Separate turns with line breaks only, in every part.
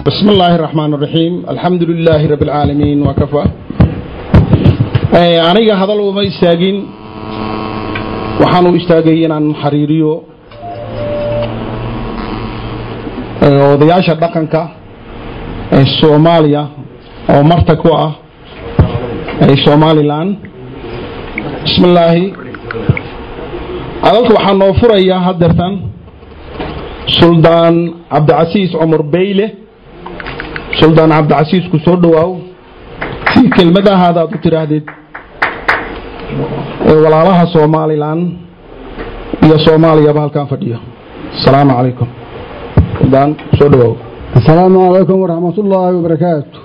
بسم الله الرحمن الرحيم الحمد لله رب العالمين وكفى aniga hadal uma istaagin waxaan u istaagay inaan xariiriyo odayaasha dhaqanka ee soomaaliya oo marta ku ah ee somalilan bismillaahi hadalka waxaa noo furaya hadeertan suldaan cabdicasiis cumar beyle suldaan cabdicasiis ku soo dhowaaw si kelmadahaada aad u tidhaahdid ee walaalaha somalilan iyo soomaaliyaba halkaan fadhiyo asalaamu calaykum suldaan soo dhowaaw
asalaamu calaykum waraxmat ullaahi wabarakaatu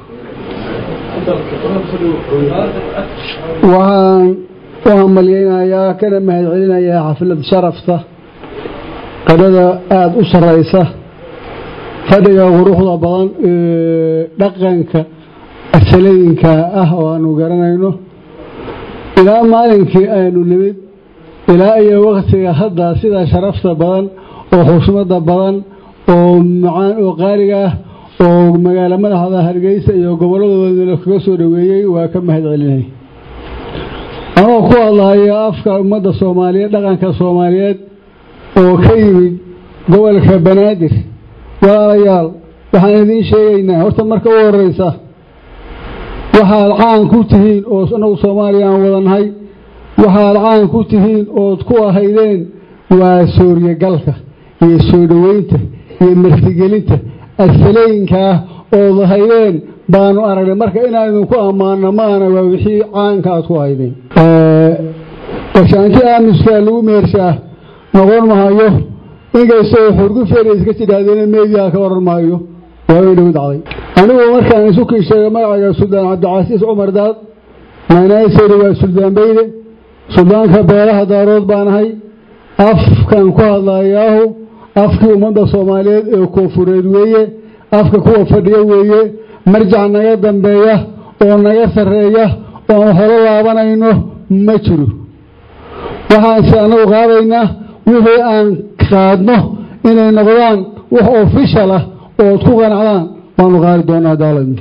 waxaan u hambalyeynayaa kana mahadcelinayaa xaflad sharafta qadhada aada u sarraysa fadhiga quruxda badan ee dhaqanka asalooyinka ah oo aanu garanayno ilaa maalinkii aynu nimid ilaa iyo wakhtiga hadda sida sharafta badan oo xushmada badan oo macaan oo qaaliga ah oo magaalo madaxda hargeysa iyo gobolladooda kaga soo dhoweeyey waa ka mahad celinay anoo ku hadlahayo afka ummadda soomaaliyeed dhaqanka soomaaliyeed oo ka yimid gobolka banaadir walaalayaal waxaan idiin sheegaynaa horta marka u horeysa waxaad caan ku tihiin oo anagu soomaaliya aan wadannahay waxaad caan ku tihiin ood ku ahaydeen waa sooryogalka iyo soo dhoweynta iyo martigelinta asalooyinka ah ood ahaydeen baanu aragnay marka inaan idinku ammaano maana waa wixii caanka aad ku ahaydeen gashaanti aamuskaa lagu meershaa noqon mahayo inkastoo xurgufeena iska tidhaahdeen meediyaa ka oran maayo waa way dhow dacday anigu markaan isu kii sheegay magacayga suldaan cabdicasiis cumar daad maanaysari waa suldaan beyde suldaanka beelaha daarood baanahay afkan ku hadlayaahu afkii ummadda soomaaliyeed ee koonfureed weeye afka kuwa fadhiya weeye marjac naga dambeeya oo naga sarreeya oo aan holo laabanayno ma jiro waxaanse annagu qaadaynaa wixii aan qaadno inay noqdaan wax ofishal ah ood ku qanacdaan waanu qaadi doonaa daalad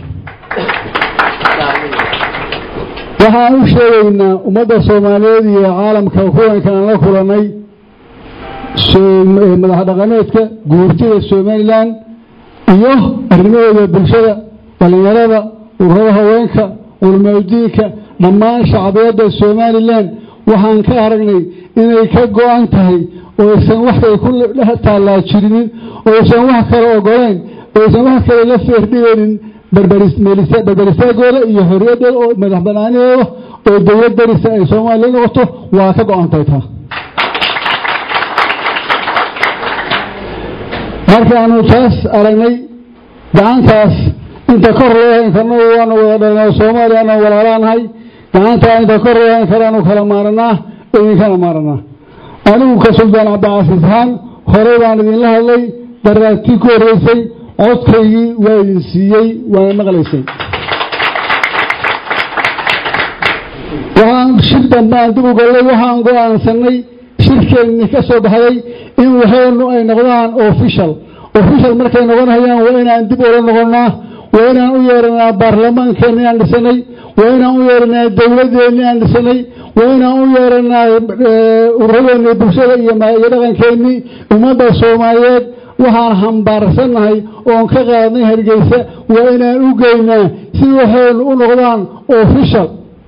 waxaan u sheegaynaa ummadda soomaaliyeed iyo caalamka kuwankaan la kulannay madax dhaqameedka guurtida somalilan iyo arrimahooda bulshada dhallinyarada ururada haweenka culmaudiinka dhammaan shacbiyadda somalilan waxaan ka aragnay inay ka go-an tahay oysan waxay ku tallaajirinin oysan wax kale ogoleyn oysan wax kale la feerdhigaynin berberistaagooda iyo xorriyaddooda oo madax banaanidooda oo dowlad darisa ay soomaaliya noqoto waa ka go-antahay taa markaanu taas aragnay gacantaas inta kor loohayn karno waanu wada dhalnay soomaaliyaana walaalaanahay gacantaa inta kor loohayn karaanu kala maaranaa idinkana maaranaa anigu ka suldaan cabdicasiis ahaan horey baan idinla hadlay daraagtii ku horreysay codkaygii waa idin siiyey waana maqlaysay waxaan shir dambaan dib u gallay waxaan go-aansanay shirkeennii ka soo baxday in waxaynu ay noqdaan official official markay noqonayaan waa inaan dib ula noqonnaa waa inaan u yeeranaa baarlamaankeenni aan dhisanay waa inaan u yeeranaa dowladeenni aan dhisanay waa inaan u yeeranaa ururadeennii bulshada iyo dhaqankeennii ummadda soomaaliyeed waxaan hambaarsannahay oon ka qaadnay hargeysa waa inaan u geynaa si waxaynu u noqdaan official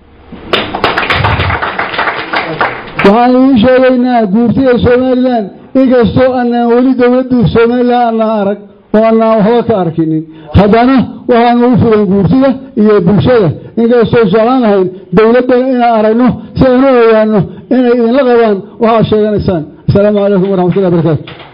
waxaan idiin sheegaynaa guurtida somalilan inkastoo anaan weli dowladda somalilan anaan arag oo anaan waxba ka arkinin haddana waxaanu u fugan guurtida iyo bulshada inkastoo jeclaan lahayn dowladdana inaan aragno si aan u ogaano inay idinla qabaan waxaad sheeganaysaan asalaamu calaykum waraxmatullahi barakaatu